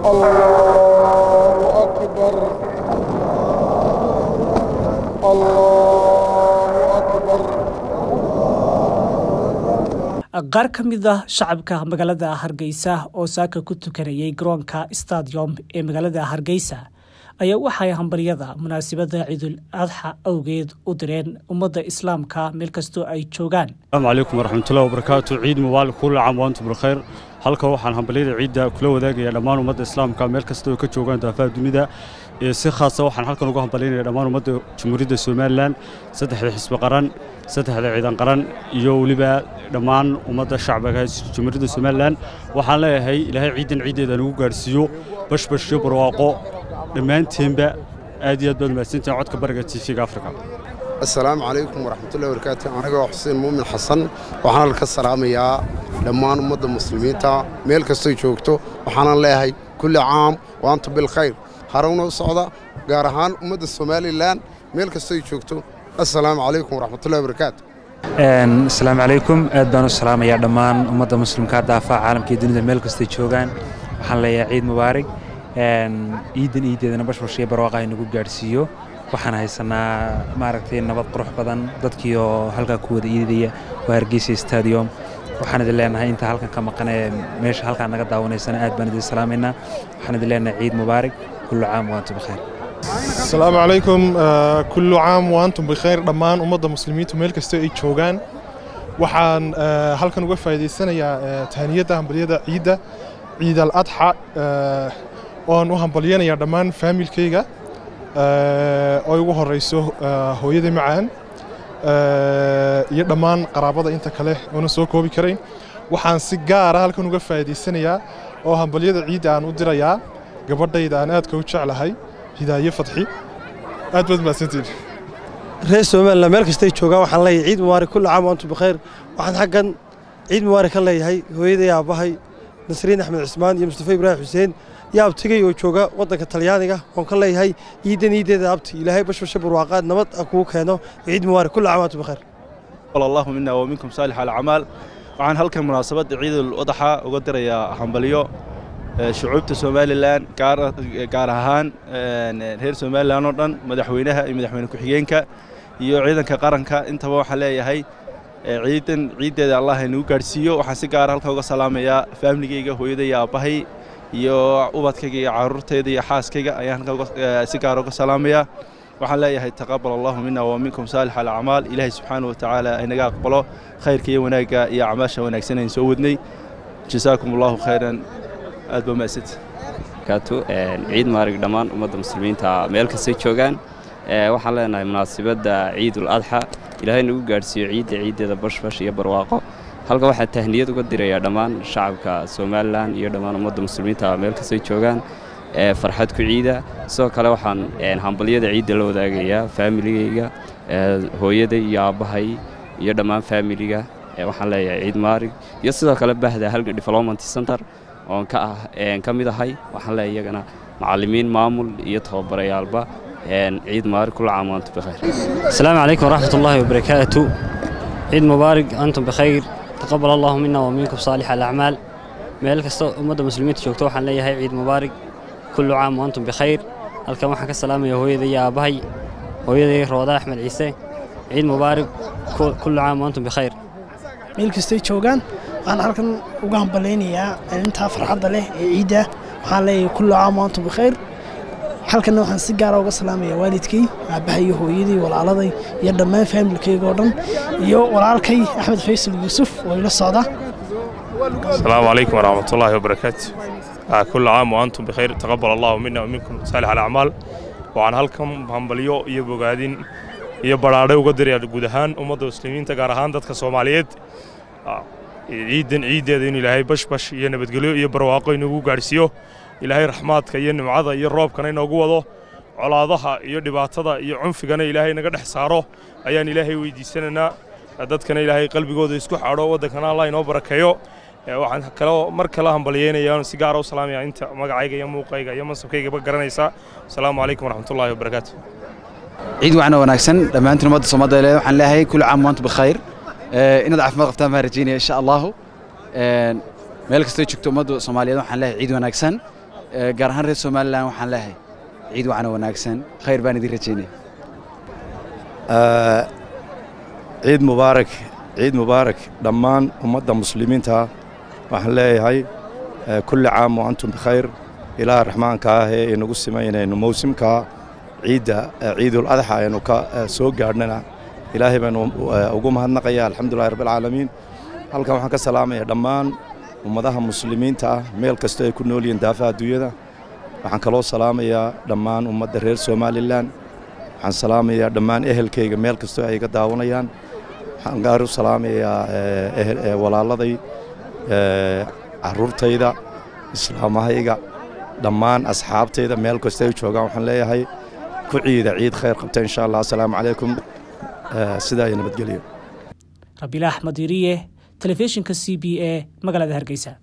الله أكبر الله أكبر qaar ka mid ah shacabka magaalada hargeysa oo saaka ku tukanayay garoonka stadium ee magaalada hargeysa ayaa waxay hambaryada munaasabadda ciidul adxa awgeed u direen ummadda islaamka meel kastoo ay joogaan asalaamu calaykum waraxmatullahi wabarakaatu ciid mubaarak kulli caam waantum bilkhayr halka waxaan hambalyada ciidda kula wadaagayaa dhammaan ummadda islaamka meel kasta oo ka joogaan daafaha dunida si khaasa waxaan halkan uga hambalyaynaya dhammaan ummadda jamhuuriyadda somalilan saddexda xisbi qaran saddexda ciidan qaran iyo weliba dhammaan ummadda shacbiga jamhuuriyadda somalilan waxaan leeyahay ilaahay ciidan ciiddeeda nagu gaadhsiiyo bashbash iyo barwaaqo dhammaanteenba aad iyo aad baad mahadsantahin codka bariga tv-ga afrika assalaamu calaykum waraxmatullahi wabarakaatu anigoo xuseen muumin xasan waxaan halka salaamayaa dhammaan ummadda muslimiinta meel kastoy joogto waxaanan leeyahay kulli caam waantu bilkhayr harowna u socda gaar ahaan ummadda somalilan meel kastoy joogto assalaamu calaykum waraxmatullahi wabarakaatu asalaamu calaykum aad baan u salaamayaa dhammaan ummadda muslimka daafaha caalamka iyo dunida meel kastay joogaan waxaan leeyahay ciid mubaarig ciidan iideedana bashbashiyo barwaaqa ay nagu gaadhsiiyo waxaan haysanaa maaragtay nabad qurux badan dadkii oo halkaa ku wada iidaya waa hargeysa stadium waxaan idin leenahay inta halkan ka maqan ee meesha halkaa naga daawanaysana aad baan idin salaamaynaa waxaan idin leenahay ciid mubaarig kullu caam waantum bikhayr asalaamu calaykum kullu caam waantum bikhayr dhammaan ummadda muslimiintu meel kasta ay joogaan waxaan halkan uga faa'iidaysanayaa tahaniyadda hambalyada ciidda ciid al adxa oan u hambalyanayaa dhammaan faamilkayga oo ugu horeyso hooyada macaan iyo dhammaan qaraabada inta kale oonan soo koobi karayn waxaan si gaara halkan uga faa'iidaysanayaa oo hambalyada ciidda aan u dirayaa gabadhayda aan aadka u jeclahay hidaaye fadxi aad baad mahadsantiin reer somalilan meel kastay joogaan waxaan leeyahay ciid mubaarak kulli caam waantum bikhayr waxaan xaggan ciid mubaarak ka leeyahay hooyaday aabbahay nasriin axmed cismaan iyo mustafa ibraahim xuseen yaa abtigay oo jooga waddanka talyaaniga oon ka leeyahay ciidan iideeda abti ilaahay bashbasha barwaaqaad nabad ah kugu keeno ciid mubaarak kulli caam waantum bikhayr qala allahu mina wa minkum saalix alacmaal waxaan halkan munaasabadda ciidul udaxa uga dirayaa hambalyo shucuubta somalilan gaar ahaan reer somalilan oo dhan madaxweynaha iyo madaxweyne ku-xigeenka iyo ciidanka qaranka intaba waxaan leeyahay ciidan ciiddeeda allah inagu gaadhsiiyo waxaan si gaara halka uga salaamayaa faamligeyga hooyaday iyo aabbahay iyo ubadkayga iyo caruurtayda iyo xaaskayga ayaan halka si gaara uga salaamayaa waxaan leeyahay taqabal allahu mina wa minkum saalix alacmaal ilaahay subxaana wa tacaala aynaga aqbalo khayrka iyo wanaagga iyo acmaasha wanaagsan aynu soo wadnay jasaakum allahu khayran aad baa mahadsanti kaatu ciid maarig dhammaan ummadda muslimiinta meel kastay joogaan waxaan leenahay munaasabadda ciidul adxa ilaahay nagu gaadhsiiyo ciidda ciiddeeda bashbash iyo barwaaqo halka waxaan tahniyad uga dirayaa dhammaan shacabka somalilan iyo dhammaan ummadda muslimiinta meel kastay joogaan farxad ku ciida sidoo kale waxaan hambalyada ciidda la wadaagayaa faamiligayga hooyaday iyo aabbahay iyo dhammaan faamiliga waxaan leeyahay ciid maarig iyo sidoo kale bahda halga development center oon ka ah ka mid ahay waxaan leeyahay iyagana macallimiin maamul iyo tababarayaalba ciid mubaarak kulla caam waantum bikhayr asalaamu calaykum waraxmat ullaahi wabarakaatu ciid mubaarak antum bikhayr taqabal allahu mina wa minkum saalix alacmaal meel kasta ummadda muslimiinta joogto waxaan leeyahay ciid mubaarak kullu caam waantum bikhayr halkan waxaan ka salaamaya hooyaday iyo aabbahay hooyaday rooda axmed ciise ciid mubaarak kullu caam waantum bikhayr meel kastay joogaan waxaan halkan uga hambalaynayaa intaa farxadda leh ee ciidda waxaan leeyahay kullu caam waantum bikhayr halkanna waxaan si gaara uga salaamayaa waalidkay aabbahay iyo hooyadii walaaladay iyo dhammaan faamilkayga oo dhan iyo walaalkay axmed faysal yuusuf oo ila socda السلام عليكم ورحمة الله وبركاته آه كل عام وأنتم بخير تقبل الله منا ومنكم صالح الأعمال وعن هلكم همبليو iyo bogaadin iyo baraare uga diraya guud ahaan ummadda muslimiinta gaar ahaan dadka Soomaaliyeed ciidan ciideeda in ilaahay bashbash iyo nabadgelyo iyo barwaaqo inagu gaarsiiyo ilaahay raxmaadka iyo nimcada iyo roobkana inoogu wado colaadaha iyo dhibaatada iyo cunfigana ilaahay naga dhex saaro ayaan ilaahay weydiisanaynaa dadkana ilaahay qalbigooda isku xadho waddankana allah inoo barakeeyo waxaan kaloo mar kale hambalyeynaya si gaara u salaamaya inta magacayga iyo muuqayga iyo mansabkaygaba garanaysa asalaamu calaykum waraxmatullaahi wabarakaatu ciid waxna wanaagsan dhammaantiin ummadda Soomaaliyeed waxaan leeyahay kullu caam waantum bikhayr inaad caafimaad qabtaan baan rajeynaya insha allahu meel kastoo joogto ummadda Soomaaliyeed waxaan leeyahay ciid wanaagsan gaar ahaan reer somalilan waxaan leeyahay ciid wacana wanaagsan khayr baan idin rajaynaya ciid mubaarak ciid mubaarak dhammaan ummadda muslimiinta waxaan leeyahay kulli caam wa antum bikhayr ilaaha raxmaanka ah ee inagu simaynayno mawsimka ciidda ciidul adxa aynu ka soo gaadhnana ilaahay baanu ugu mahadnaqaya alxamdulillahi rabbilcaalamiin halkan waxaan ka salaamaya dhammaan ummadaha muslimiinta ah meel kastoo ay ku nool yihiin daafaha adduunyada waxaan kaloo salaamayaa dhammaan ummadda reer somalilan waxaan salaamayaa dhammaan ehelkayga meel kastoo ay iga daawanayaan waxaan gaar u salaamayaa walaaladay carruurtayda islaamahayga dhammaan asxaabtayda meel kastoo ay joogaan waxaan leeyahay ku ciida ciid khayr qabta insha allah asalaamu calaykum sidaa iyo nabadgelyo rabiila axmed iriye telefishinka c b e magaalada hargeysa